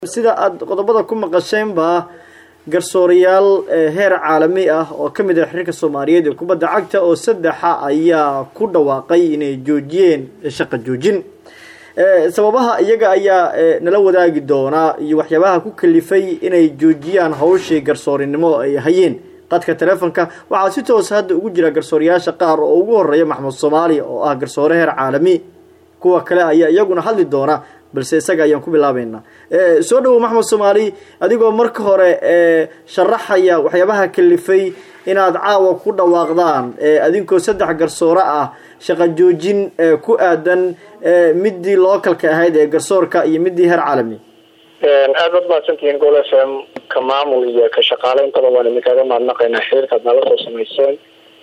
sida aada qodobada ku maqasheenba garsoorayaal heer caalami ah oo ka mid ah xiriirka soomaaliyeed ee kubadda cagta oo saddexa ayaa ku dhawaaqay inay joojiyeen shaqa joojin sababaha iyaga ayaa nala wadaagi doonaa iyo waxyaabaha ku kalifay inay joojiyaan hawshii garsoorinimo ay hayeen qadka telefonka waxaa si toosa hadda ugu jira garsoorayaasha qaar oo ugu horeeya maxamed soomaali oo ah garsoore heer caalami kuwa kale ayaa iyaguna hadli doona balse isaga ayaan ku bilaabeynaa soo dhawow maxamed soomaali adigoo marka hore sharaxaya waxyaabaha kalifay inaad caawa ku dhawaaqdaan adinkoo saddex garsoore ah shaqa joojin ku aadan midii localka ahayd ee garsoorka iyo midii heer caalami aad baad mahadsantihiin gol f m ka maamul iyo ka shaqaale intaba waan idinkaaga mahadnaqaynaa xiriirkaad nala soo samayseen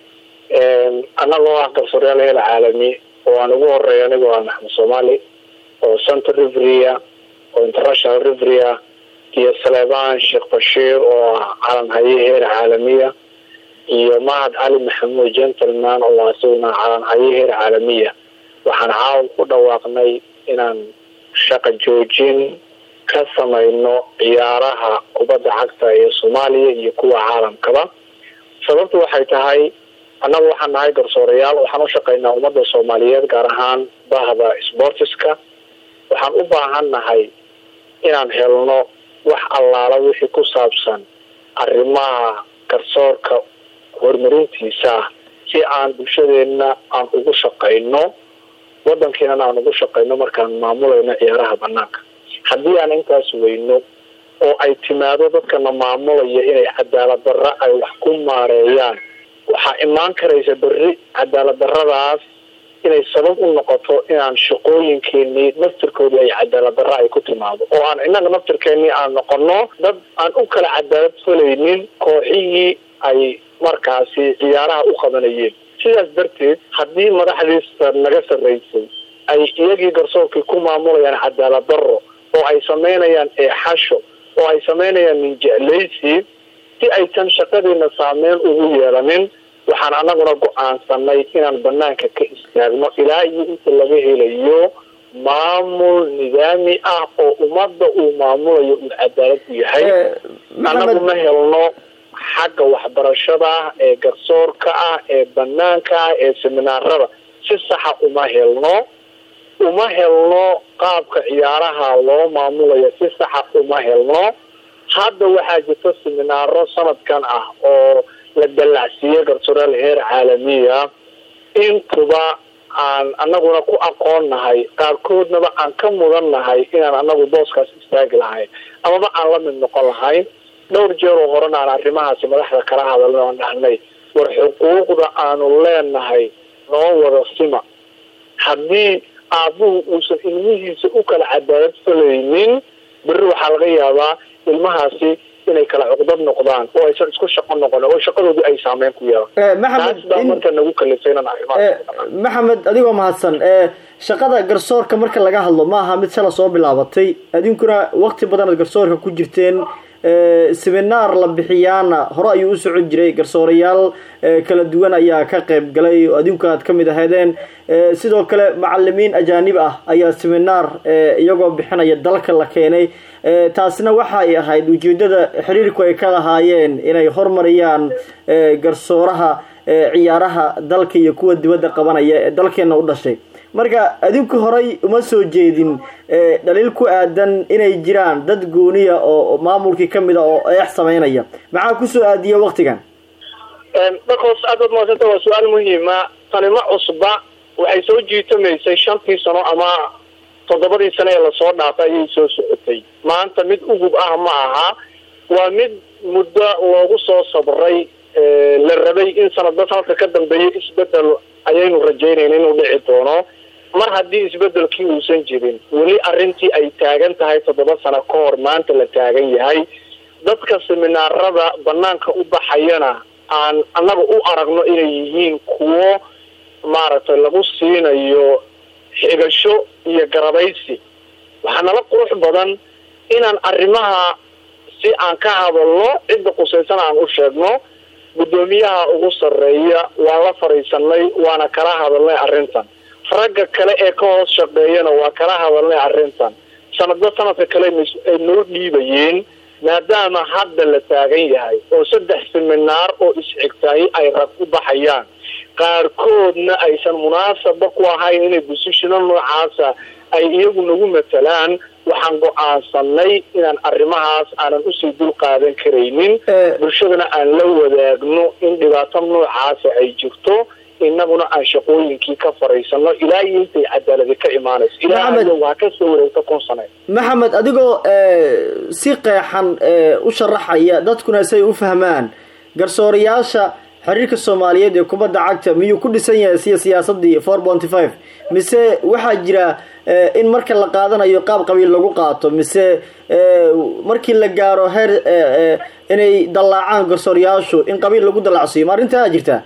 annagoo ah garsooreyaal heer caalami oo aan ugu horeeya anigoo ah maxamed soomaali oo center riveria oo international riveria iyo saleebaan sheekh bashiir oo ah calan haye heer caalamiya iyo mahad cali maxamuud gentleman oo asaguna calan haye heer caalamiya waxaan caawa ku dhawaaqnay inaan shaqa joojin ka samayno ciyaaraha kubadda cagta ee soomaaliya iyo kuwa caalamkaba sababtu waxay tahay annagu waxaan nahay garsoorayaal waxaan u shaqaynaa ummadda soomaaliyeed gaar ahaan bahda sportiska waxaan u baahan nahay inaan helno wax allaala wixii ku saabsan arrimaha garsoorka horumarintiisa si aan bulshadeena aan ugu shaqayno wadankiinana aan ugu shaqayno markaan maamulayno ciyaaraha banaanka haddii aan intaas weyno oo ay timaado dadkana maamulaya inay cadaalad darra ay wax ku maareeyaan waxaa imaan karaysa berri cadaalad darradaas inay sabab u noqoto inaan shaqooyinkeenii naftirkoodii ay cadaalad darra ay ku timaado oo aan innaga naftirkeenii aan noqono dad aan u kala cadaalad falaynin kooxihii ay markaasi ciyaaraha u qabanayeen sidaas darteed haddii madaxdiisa naga sarraysay ay iyagii garsoorkii ku maamulayaan cadaalad darro oo ay samaynayaan eexasho oo ay samaynayaan ninjeclaysi si aysan shaqadiina saameyn ugu yeelanin waxaan anaguna go-aansanay inaan banaanka ka istaagno ilaa iyo inta laga helayo maamul nidaami ah oo ummadda uu maamulayo uu cadaalad u yahay anagu ma helno xagga waxbarashada ah ee garsoorka ah ee banaanka ah ee seminaarada si saxa uma helno uma helno qaabka ciyaaraha loo maamulayo si saxa uma helno hadda waxaa jirta seminaaro sanadkan ah oo la dallacsiiyey garsoorayaal heer caalamiya intuba aan anaguna ku aqoon nahay qaarkoodnaba aan ka mudan nahay inaan anagu booskaas istaagi lahayn amaba aan la mid noqon lahayn dhowr jeer oo horena aan arrimahaasi madaxda kala hadalno aan dhahnay war xuquuqda aanu leenahay noo wada sima haddii aabuhu uusan ilmihiisa u kala cadaalad falaynin berri waxaa laga yaabaa ilmahaasi inay kala cuqdad noqdaan oo aysan isku shaqo noqon oo shaqadoodii ay saameyn ku yeelan taas baa marka nagu kalifay inaan arrimaha maxamed adigoo mahadsan shaqada garsoorka marka laga hadlo ma aha mid sala soo bilaabatay adinkuna waqti badan aad garsoorka ku jirteen seminaar la bixiyaana hore ayuu u socon jiray garsoorayaal kala duwan ayaa ka qayb galay oo adinku aad ka mid ahaydeen sidoo kale macalimiin ajaanib ah ayaa seminaar iyagoo bixinaya dalka la keenay taasna waxay ahayd ujeedada xiriirku ay ka lahaayeen inay hormariyaan garsooraha ciyaaraha dalka iyo kuwa dibadda qabanaya ee dalkeena u dhashay marka adinku horay uma soo jeedin dhaliil ku aadan inay jiraan dad gooniya oo maamulkii kamid a oo eex samaynaya maxaa kusoo aadiya waktigan markoos aad baad mahadsanta waa su-aal muhiima tani ma cusba waxay soo jiitamaysay shantii sano ama toddobadii sano ee lasoo dhaafay ayay soo socotay maanta mid ugub ah ma aha waa mid muddo loogu soo sabray la rabay in sanadba sanadka ka dambeeya isbedel ayaynu rajaynayna inuu dhici doono mar haddii isbedelkii uusan jirin weli arrintii ay taagan tahay toddoba sano ka hor maanta la taagan yahay dadka seminaarada banaanka u baxayana aan annaga u aragno inay yihiin kuwo maaragtay lagu siinayo xigasho iyo garabaysi waxaa nala qurux badan inaan arrimaha si aan ka hadalno cidda qusaysana aan u sheegno guddoomiyaha ugu sarreeya waa la fadhiisanay waana kala hadalnay arrintan ragga kale ee ka hoos shaqeeyana waa kala hadalnay arrintan sanadba sanadka kale ay noo dhiibayeen maadaama hadda la taagan yahay oo saddex seminaar oo isxigtay ay rag u baxayaan qaarkoodna aysan munaasaba ku ahayn inay busishino noocaasa ay iyagu nagu matalaan waxaan go-aansanay inaan arrimahaas aanan usii dul qaadan karaynin bulshadana aan la wadaagno in dhibaato noocaasa ay jirto inaguna aan shaqooyinkii ka faraysano ilaa iyo intay cadaaladi ka imaanayso ilaa waa kasoo wareegta kun sane maxamed adigoo si qeexan u sharaxaya dadkuna say u fahmaan garsoorayaasha xiriirka soomaaliyeed ee kubadda cagta miyuu ku dhisan yahay siya siyaasadii four ponty five mise waxaa jira in marka la qaadanayo qaab qabiil lagu qaato mise markii la gaaro heer inay dallaacaan garsoorayaashu in qabiil lagu dallacsiiyo ma arrintaa jirtaa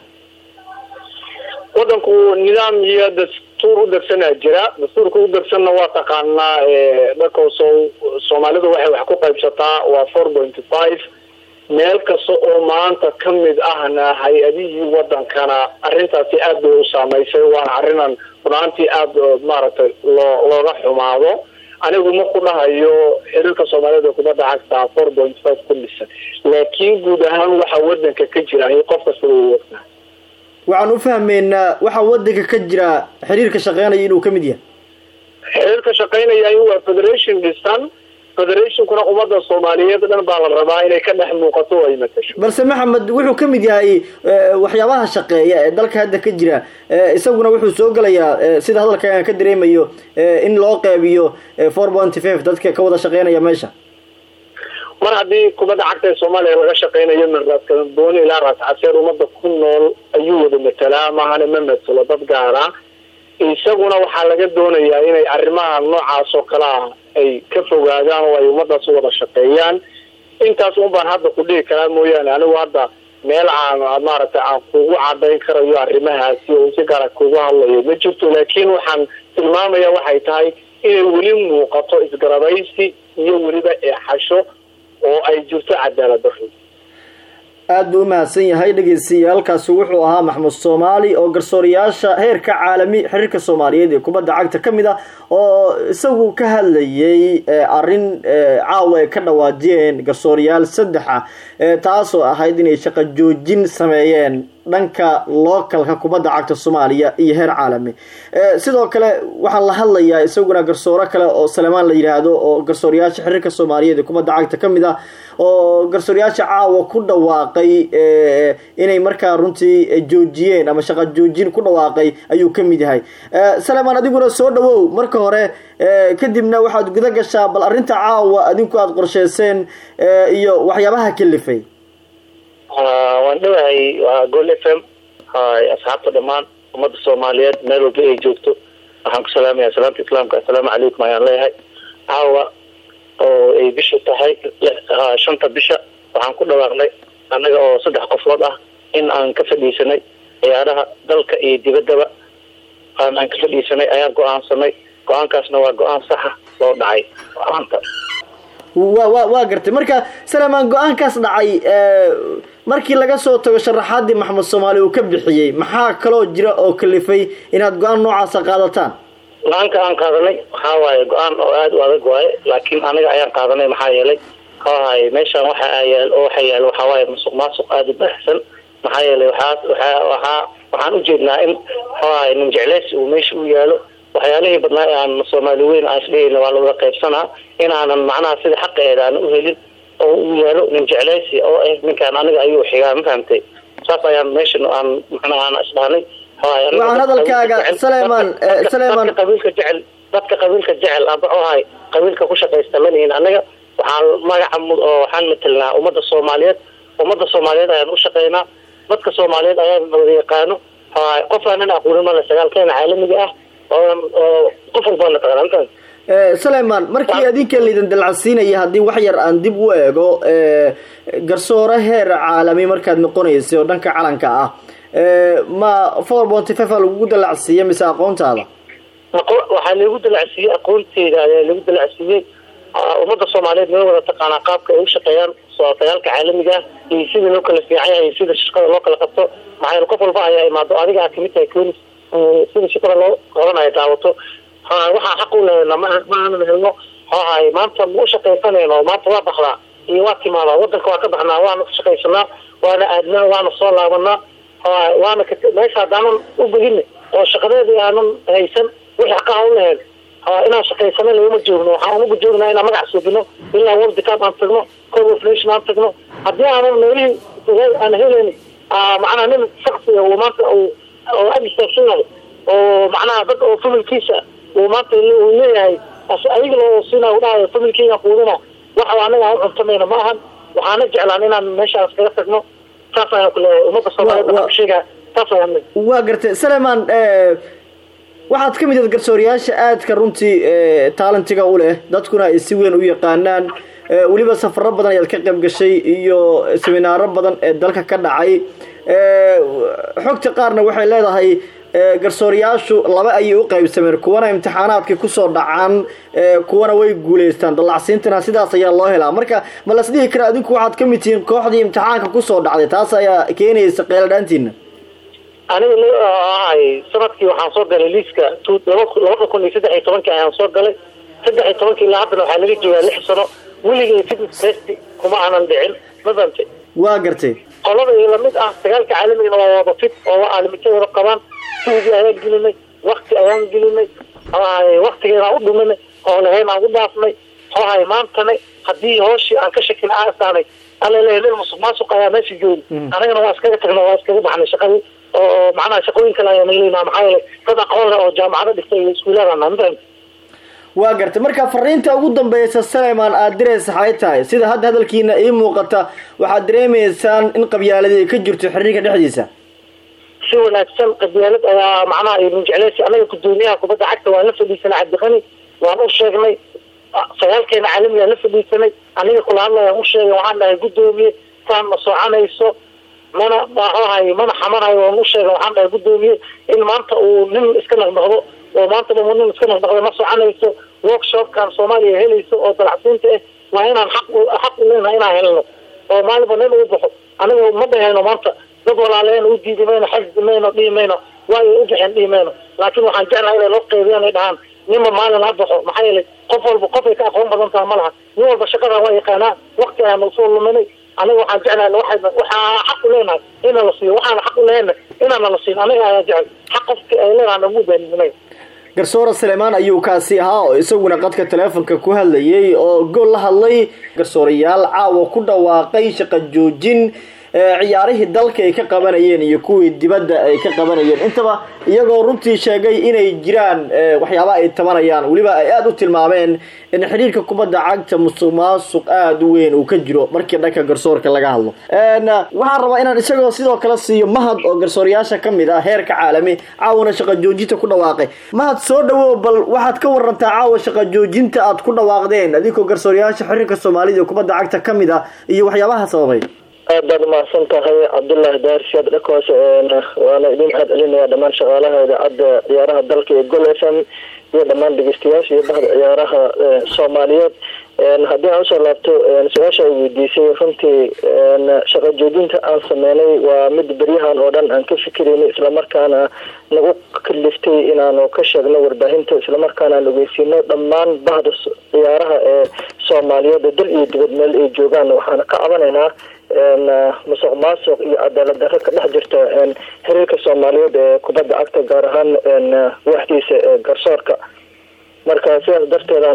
wadanku nidaam iyo dastuur u degsanaa jira dastuurka u degsanna waa taqaanaa dharkooso soomaalidu waxay wax ku qaybsataa waa four pointy five meel kasta oo maanta ka mid ahna hay-adihii wadankana arrintaasi aad bay u saamaysay waana arrinan runaantii aada maaragtay loo looga xumaado anigu ma ku dhahayo xiriirka soomaaliyed ee kubadda cagta four point five ku dhisan laakiin guud ahaan waxaa wadanka ka jira qof kasta way wogtaa waxaan u fahmeynaa waxaa wadanka ka jira xiriirka shaqeynaya inuu kamid yahay xiriirka shaqeynaya waa federation dhisan federationkuna ummadda soomaaliyeed dhan baa la rabaa inay ka dhex muuqato oo ay matasho balse maxamed wuxuu kamid yahay waxyaabaha shaqeeya ee dalka hadda ka jira isaguna wuxuu soo gelayaa sida hadalka aan ka dareemayo in loo qeybiyo four ponty five dadka ka wada shaqeynaya meesha mar haddii kubadda cagta ee soomaaliya laga shaqeynayo min raadkadooni ilaa raas caseer ummadda ku nool ayuu wada matalaa mahana ma matalo dad gaara isaguna waxaa laga doonayaa inay arrimaha noocaas oo kale ah ay ka fogaadaan oo ay ummadaas u wada shaqeeyaan intaas un baan hadda ku dhihi karaa mooyaane anigu hadda meel aan maaragtay aan kugu cadayn karayo arrimahaasi oo si gaara kugu hadlayo ma jirto laakiin waxaan tilmaamaya waxay tahay inay weli muuqato isgarabaysi iyo weliba eexasho oo ay jirto cadaalad darro aada buu umahadsan yahay dhegeystayaaalkaasi wuxuu ahaa maxmud soomaali oo garsoorayaasha heerka caalami xiriirka soomaaliyeed ee kubadda cagta ka mid ah oo isagu ka hadlayay arrin caawa ay ka dhawaajiyeen garsoorayaal saddexa taasoo ahayd inay shaqo joojin sameeyeen dhanka localka kubadda cagta soomaaliya iyo heer caalami sidoo kale waxaa la hadlayaa isaguna garsooro kale oo salemaan la yidhaahdo oo garsoorayaasha xiriirka soomaaliyeed ee kubadda cagta ka mid ah oo garsoorayaasha caawa ku dhawaaqay inay markaa runtii joojiyeen ama shaqo joojin ku dhawaaqay ayuu ka mid yahay salemaan adiguna soo dhawow marka hore kadibna waxaad guda gashaa bal arrinta caawa adinku aada qorsheyseen iyo waxyaabaha kalifay waan dhawahay waa gol f m asxaabta dhammaan ummadda soomaaliyeed meel walba ay joogto waxaan ku salaamaya salaamta islaamka assalaamu calaykum ayaan leeyahay caawa oo ay bishu tahay shanta bisha waxaan ku dhawaaqnay annaga oo saddex qofood ah in aan ka fadhiisanay ciyaaraha dalka iyo dibaddaba aan aan ka fadhiisanay ayaan go-aansanay go-aankaasna waa go-aan saxa loo dhacay maanta wa wa waa gartay marka salamaan go-aankaas dhacay markii laga soo tago sharaxaadii maxamed soomaali uu ka bixiyey maxaa kaloo jira oo kalifay inaad go-aan noocaasa qaadataan go-aanka aan qaadanay waxaa waaye go-aan oo aada u adag waaye laakiin anaga ayaan qaadanay maxaa yeelay waxawaay meeshaan waxa yaal oo waxa yaal waxaa waaye musuq maasuq aada u baahsan maxaa yeelay waxaa waxaa waxaa waxaan ujeednaa in waxawaay nin jecleysi uu meesha u yaalo waxyaalihii badnaa ee aan soomaali weyn aan isdhehayna waa lawada qaybsanaa inaanan macnaha sida xaqeeda aan uhelin oo u yaalo nin jecleysi oo ah ninkaan aniga ayuu xigaa ma fahamtay saas ayaan meeshan aan macnaha aan isdhahnay waxaan hadalkaaga saleman saleman dadka qabiilka jecel dadka qabiilka jecel aba ohay qabiilka ku shaqaysta manihin anaga waxaan magaca oo waxaan matelnaa ummadda soomaaliyeed ummadda soomaaliyeed ayaan u shaqeynaa dadka soomaaliyeed ayaan wada yaqaano qof aanan aqoonin male sagaalkeena caalamiga ah qof walbana taqaantan saleman markii adinka laydin dalcasiinaya haddii wax yar aan dib u eego garsoore heer caalami markaad noqonaysay oo dhanka calanka ah ma four ponty five a lagugu dalacsiiya mise aqoontaada waxaa lagu dalacsiiyey aqoonteyda ayaa lagu dalacsiiyey ummadda soomaaliyeed noo wada taqaanaa qaabka ay u shaqeeyaan dagaalka caalamiga ah iyo sida loo kala fiican yahay iyo sida shaqada loo kala qabto maxaa qof walba ayaa imaado adiga aad kamid tahay conis sida shaqada loo qabanayo daawato waxaa xaq u lehna ma ma aanan helno muxuu ahay maanta ma u shaqaysanayno maanta waa baxdaa iyo waa timaadaa wadanka waa ka baxnaa waana ka shaqaysanaa waana aadnaa waana soo laabanaa muxuu waana meesha haddaanan u begina oo shaqadeedii aanan haysan wixii xaqaha u lahayn inaan shaqaysano laguma joogno waxaan uga joognaa inaan magac suubino ilaa world cup aan tagno code of nation aan tagno haddii aanan meelihii aan helayn macnaha nin shaksiga uu maanta oo ag istaagsan yahay oo macnaha dad oo familkiisa uu maanta uu leeyahay ayaga loo siina dhahayo familkeyga quudina waxa anaga aan u cuntamayna ma ahan waxaana jeclaan inaan meeshaas kaga tagno saas ayaan ku leeyahay ummadda soomaaliyeed waxaan ku sheegaa saas ayaan waa gartay saleman waxaad ka mid ahed garsooriyaasha aadka runtii taalentiga u leh dadkuna ay si weyn u yaqaanaan weliba safaro badan ayaad ka qayb gashay iyo seminaaro badan ee dalka ka dhacay xogta qaarna waxay leedahay garsooriyaashu laba ayay u qaybsameen kuwana imtixaanaadkay kusoo dhacaan kuwana way guulaystaan dallacsiintana sidaas ayaa loo helaa marka ma las dhihi kara adinku waxaad ka mid tihiin kooxdii imtixaanka kusoo dhacday taas ayaa keenaysa qeeladhaantiina aniga ahay sanadkii waxaan soo galay liiska labada kun iyo saddex iyo tobankii ayaan soo galay saddex iyo tobankii ilaa haddana waxaa laga joogaa lix sano weligay fitness test kuma aanan dhicin ma fahantay waa gartay qolada iyo lamid ah sagaalka caalamigana waa wada fit oo caalimito wada qabaan suugii ayaan gelinay wakti ayaan gelinay waktigeena u dhuminay hoolaheyn aan u dhaafnay hohay maantana haddii hooshii aan ka shakina aasaanay alaleeya nin musuq maasuq ayaa meesha joogi anagana waa iskaga tagna waa iskaga baxnay shaqadii oo macnaha shaqooyin kale ayaan helayna maxaa yeelay dad aqoon leh oo jaamacado dhigtay iyo iskuulaadana mafahanta waa gartay marka fariinta ugu dambeysa saleman aada diraysa waxay tahay sida hadda hadalkiina ii muuqata waxaad dareemaysaan in qabyaaladi ay ka jirto xiriirka dhexdiisa si wanaagsan qabyaalad ayaa macnaha idin jecleysa anaga gudoomiyaha kubadda cagta waan la fadhiisanay cabdiqani waan u sheegnay sagaalkeena caalamigaan la fadhiisanay aniga kula hadlayaan u sheegay waxaan dhahay gudoomiye saan ma soconayso mana maahay mana xamanayo waan u sheegay waxaan dhahay gudoomiye in maanta uu nin iska naqnaqdo oo maanta dhamo nin iska naqnaqdo ma soconayso workshopkan soomaaliya helayso oo dalacsiinta ah waa inaan xaq xaq u leenahay inaan helno oo maalinba nin uu baxo aniga ma dhahayno maanta dad walaaleen u diidi mayno xasdi mayno dhihi mayno waayo u bixeen dhihi mayno laakiin waxaan jeclahay inay loo qeybiyaan ay dhahaan ninba maalin ha baxo maxaa yeelay qof walba qofay ka aqoon badan taha ma laha nin walba shaqadan waa yaqaanaa wakti ayaan usoo luminay aniga waxaan jeclahay waa waxaa xaq u leenahay ina la siiyo waxaana xaq u lehena inaana la siin aniga ayaa jecel xaq qofka ay leenahay nagu baaninimay garsoore salemaan ayuu kaasi ahaa oo isaguna qadka teleefonka ku hadlayay oo gool la hadlay garsoorayaal caawa ku dhawaaqay shaqa joojin ciyaarihii dalka ay ka qabanayeen iyo kuwii dibadda ay ka qabanayeen intaba iyagoo runtii sheegay inay jiraan waxyaaba ay tabanayaan weliba ay aada u tilmaameen in xidhiirka kubadda cagta musuq maasuq aada u weyn uu ka jiro markii dhanka garsoorka laga hadlo waxaan rabaa inaan isagoo sidoo kale siiyo mahad oo garsoorayaasha ka mid ah heerka caalami caawana shaqa joojinta ku dhawaaqay mahad soo dhawow bal waxaad ka warantaa caawa shaqa joojinta aad ku dhawaaqdeen adinkoo garsoorayaasha xiriirka soomaalida ee kubadda cagta ka mid ah iyo waxyaabaha sababay aad baad umahadsan tahay cabdullaahi daarsiyaad dhakoos waana idin mahad celinaya dhammaan shaqaalaha idaacadda ciyaaraha dalka ee gol f m iyo dhammaan dhegeystayaasha iyo bahda ciyaaraha soomaaliyeed haddii aan usoo laabto su-aasha ay weydiisay runtii shaqa joojinta aan sameynay waa mid beryahan oo dhan aan ka fikirayno islamarkaana nagu kaliftay inaanu ka sheegno warbaahinta islamarkaana aan ogeysiino dhammaan bahda ciyaaraha ee soomaaliyeed dal iyo dibad meel ay joogaan waxaana ka cabanaynaa musuq maasuq iyo cadaalad darro ka dhex jirta xiriirka soomaaliyeed ee kubadda cagta gaar ahaan waaxdiisa ee garsoorka marka sidaas darteedaan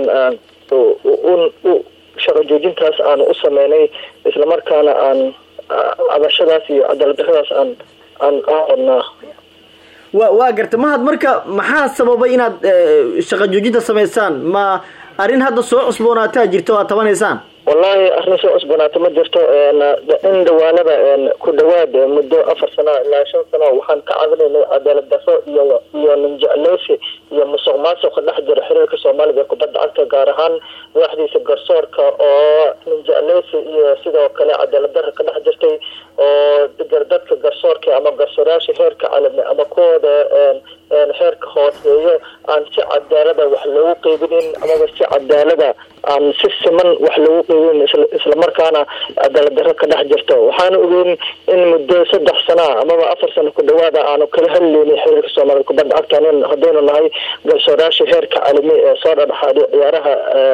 shaqa joojintaas aan u sameynay islamarkaana aan cabashadaas iyo cadaalad darradaas aan aan aqodnaa wa waa garta mahad marka maxaa sababay inaad shaqa joojinta samaysaan ma arrin hadda soo cusboonaataa jirta o aad tabanaysaan wallahi arrin soo cusbanaata ma jirto in dhawaanada ku dhawaad muddo afar sano ilaa shan sano waxaan ka cabinaynay cadaalad darro iyo iyo ninjecleysi iyo musuq maasuqa dhex jira xiriirka soomaalida ee kubadda cagta gaar ahaan waaxdiisa garsoorka oo ninjecleysi iyo sidoo kale cadaalad darro ka dhex jirtay oo dadka garsoorka ama garsoorayaasha heerka caalami ama kuwooda heerka hooseeyo aan si cadaalada wax loogu qeybinin amaba si cadaalada aan si siman wax lagu qeybin islamarkaana cadaalad darro ka dhex jirto waxaana ogeyn in muddo saddex sana amaba afar sano ku dhawaada aanu kala hadleynin xiriirka soomaaliyed kubadda cagta haddaynu nahay garsoorayaasha heerka caalami ee soo dhadhaxaaday ciyaaraha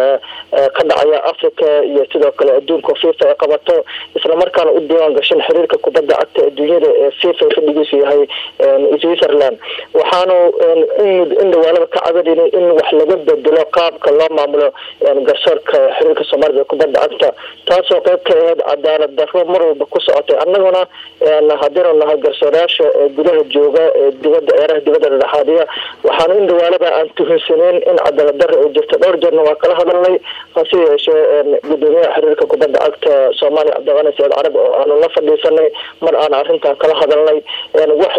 ka dhacaya africa iyo sidoo kale adduunka fifa ay qabato islamarkaana u diiwaan gashan xiriirka kubadda cagta adduunyada ee fifa fadhigiisu yahay switzerland waxaanu in dhawaalada ka cabadayna in wax laga bedelo qaabka loo maamulo garsoorka xiriirka soomaalida ee kubadda cagta taasoo qeyb ka ahayd cadaalad darro mar walba ku socotay annaguna haddaynu nahay garsoorayaasha gudaha jooga ee dibadda ciyaaraha dibadda dhadhexaadiya waxaanu in dhawaalada aan tuhunsaneyn in cadaalad darro ay jirto dhowr jeerna waa kala hadalnay hase yeeshee gudoomiyaha xiriirka kubadda cagta soomaaliya cabdiqani saciid carab oo aanu la fadhiisanay mar aan arrintan kala hadalnay wax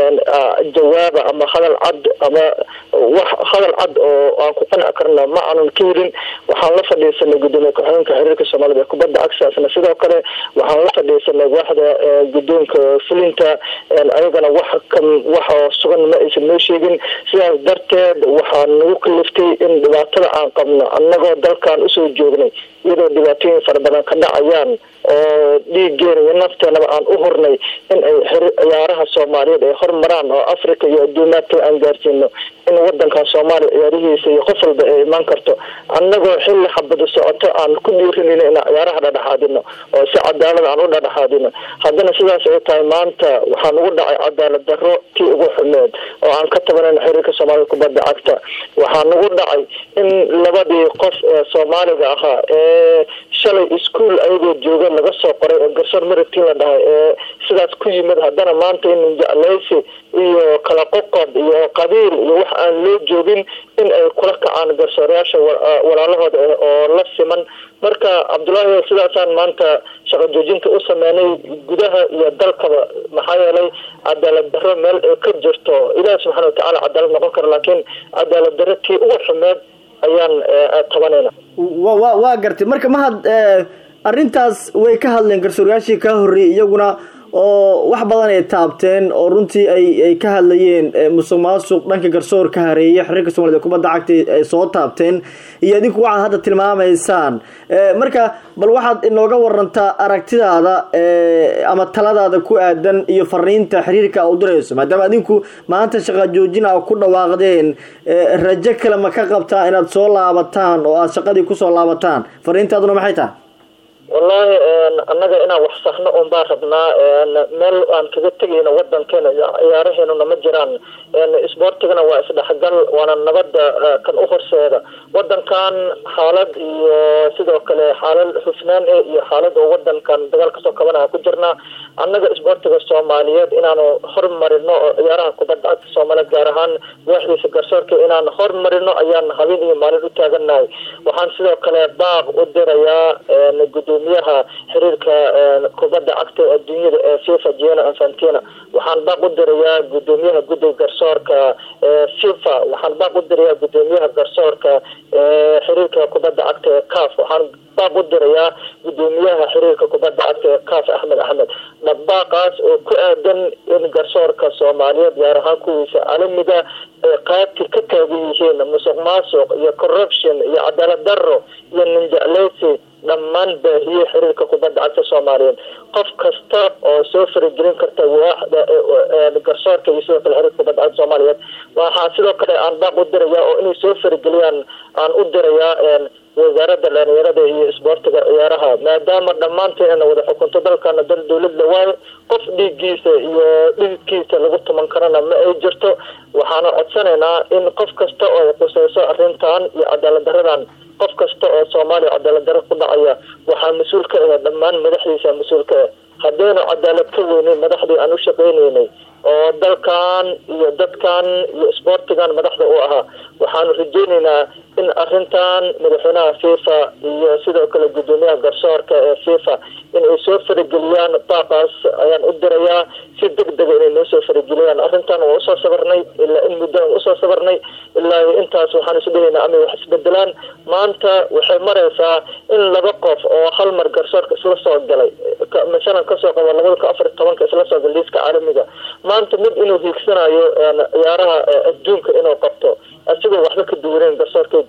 jawaaba ama hadal cad ama wax hadal cad oo aan ku qanci karna ma aanan ka helin waxaan la fadhiisanay gudoomiye ku-xigeenka xiriirka soomaalida ee kubadda cagtaasna sidoo kale waxaan la fadhiisanay waaxda gudoonka fulinta ayagana wax ka wax sugan ma aysan noo sheegin sidaas darteed waxaa nagu kaliftay in dhibaatada aan qabno annagoo dalkan usoo joognay iyadoo dhibaatooyin fara badan ka dhacayaan oo dhiigeena iyo nafteenaba aan u hurnay in ay ciyaaraha soomaaliyeed ay hormaraan oo africa iyo adduumaadka aan gaarsiino in wadankan soomaaliya ciyaarihiisa iyo qof walba ay imaan karto annagoo xilli xabada socoto aan ku dhiirinayno inaan ciyaaraha dhadhexaadino oo si cadaalada aan u dhadhexaadino haddana sidaas ay tahay maanta waxaa nagu dhacay cadaalad darro tii ugu xumeed oo aan ka tabanayno xiriirka soomaalida kubadda cagta waxaa nagu dhacay in labadii qof ee soomaaliga ahaa ee shalay ischool ayagoo jooga laga soo qoray oo garsoor maratin la dhahay ee sidaas ku yimid haddana maanta in jeclaysi iyo kala qoqob iyo qabiil iyo wax aan loo joogin in ay kula kacaan garsoorayaasha walaalahooda oo la siman marka cabdullaahi sidaasaan maanta shaqo joojinta u sameynay gudaha iyo dalkaba maxaa yeelay cadaalad darro meel ay ka jirto ilaahi subxana watacaala cadaalad noqon kara laakiin cadaalad darro tii ugu xumeed ayaan tabanayna wa waa gartay marka mahad arrintaas way ka hadleen garsoorayaashii kaa horreeyey iyaguna oo wax badan ay taabteen oo runtii ay ay ka hadlayeen musuq maasuq dhanka garsoor ka hareeyay xiriirka soomaalida kubadda cagta ay soo taabteen iyo idinku waxaad hadda tilmaamaysaan marka bal waxaad inooga warantaa aragtidaada ama taladaada ku aadan iyo fariinta xiriirka a u dirayso maadaama adinku maanta shaqa joojin a ku dhawaaqdeen rajo kale ma ka qabtaa inaad soo laabataan oo aada shaqadii kusoo laabataan fariintaaduna maxay tahay wallaahi annaga inaan wax saxno un baan rabnaa meel aan kaga tegayno wadankeena ciyaaraheenuna ma jiraan isboortigana waa isdhexgal waana nabada kan u horseeda wadankan xaalad iyo sidoo kale xaalad xufnaan e iyo xaalad oo wadankan dagaal kasoo kabanaha ku jirnaa annaga isboortiga soomaaliyeed inaanu hormarino oo ciyaaraha kubadda cagta soomaaliyeed gaar ahaan waaxdiisa garsoorka inaan hormarino ayaan habeen iyo maalin u taaganahay waxaan sidoo kale baaq u dirayaa gudoomiyaha xiriirka kubadda cagta adduunyada ee fifa giano infantina waxaan baaq u dirayaa gudoomiyaha guddiga garsoorka fifa waxaan baaq u dirayaa gudoomiyaha garsoorka xiriirka kubadda cagta ee caf waxaan baaq u dirayaa gudoomiyaha xiriirka kubadda cagta ee caf axmed axmed dhabaaqaas oo ku aadan in garsoorka soomaaliyeed gaar ahaan kuwiisa caalamiga ay qaabti ka taagan yihiin musuq maasuq iyo corruption iyo cadaalad darro iyo ninjecleysi dhammaan baahiyey xiriirka kubadda cagta soomaaliyeed qof kasta oo soo faragelin karta waaxda garsoorka iyo sidoo kale xiriirka kubadda cagta soomaaliyeed waxaa sidoo kale aan baaq u dirayaa oo inay soo farageliyaan aan u dirayaa wasaaradda dhalinyarada iyo isboortiga ciyaaraha maadaama dhammaanteena wada xukunto dalkana dal dowladda waayo qof dhiiggiisa iyo dhididkiisa lagu tuman karana ma ay jirto waxaana codsanaynaa in qof kasta oo ay quseyso arrintan iyo cadaalad daradan qof kasta oo soomaaliya cadaalad daro ku dhacaya waxaa mas-uul ka ah dhammaan madaxdiisa mas-uul ka ah haddaynu cadaalad ka weynay madaxdii aan u shaqaynaynay oo dalkan iyo dadkan iyo isboortigan madaxda u ahaa waxaanu rajeynaynaa in arrintan madaxweynaha fifa iyo sidoo kale gudoomiyaha garsoorka ee fifa in ay soo farageliyaan baaqaas ayaan u dirayaa si deg dega inay noo soo farageliyaan arrintan waa usoo sabarnay ilaa in muddo aan usoo sabarnay ilaa intaas waxaan isu dhahaynaa amay wax isbedelaan maanta waxay maraysaa in laba qof oo hal mar garsoorka isla soo galay masalan kasoo qaba labada kun afar tobanka isla soo gal liiska caalamiga maanta mid inuu hiigsanayo ciyaaraha adduunka inuu qabto asigoo waxba ka duwaneyn garsoorkii gale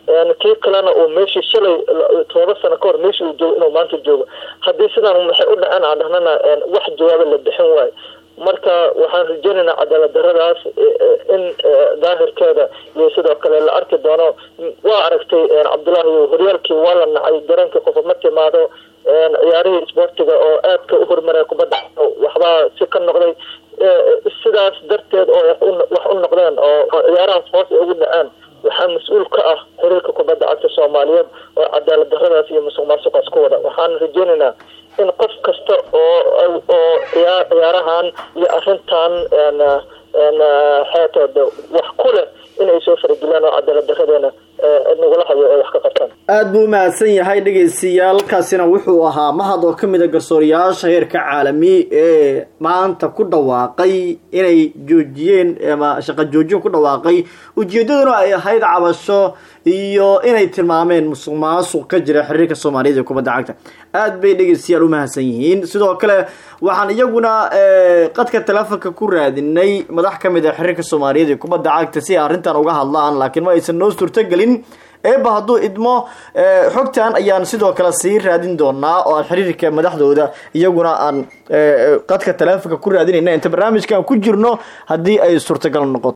kii kalena uu meeshii shalay todoba sano ka hor meeshii uu joogo inuu maanta joogo haddii sidaan maxay u dhaceen aan dhahnana wax jawaaba la bixin waayo marka waxaan rajeynaynaa cadaalad daradaas in daahirkeeda iyo sidoo kale la arki doono waa aragtay cabdullaahi horyaalkii waa la nacay garoonkii qofa ma timaado ciyaarihii isboortiga oo aadka u horumaraya kubadda waxbaa si ka noqday sidaas darteed oo wax u noqdeen oo ciyaarahaas hoos ay ugu dhaceen waxaa mas-uul ka ah xiriirka kubadda cagta soomaaliyeed oo cadaalad daradaas iyo musuq maasuqaas ku wada waxaan rajeynaynaa in qof kasta oo oo ciyaarahan iyo arrintan xeetooda wax ku leh inay soo farageliyaan oo cadaalad daradeena nagula hayo oo wax ka qabtaan aada buu umahadsan yahay dhegaystayaal kaasina wuxuu ahaa mahad oo kamid a garsooriyaasha heerka caalami ee maanta ku dhawaaqay inay joojiyeen ama shaqo joojin ku dhawaaqay ujeedaduna ay ahayd cabasho iyo inay tilmaameen musuq maasuq ka jira xiriirka soomaaliyeed ee kubadda cagta aada bay dhegaystayaal umahadsan yihiin sidoo kale waxaan iyaguna qadka telefonka ku raadinay madax kamid a xiriirka soomaaliyeed ee kubadda cagta si ay arrintan uga hadlaan laakiin ma aysan noo suurtogelin eeba hadduu idmo xogtan ayaan sidoo kale sii raadin doonaa oo aan xiriirka madaxdooda iyaguna aan qadka telefonka ku raadinayna inta barnaamijkan ku jirno haddii ay suurtagal noqoto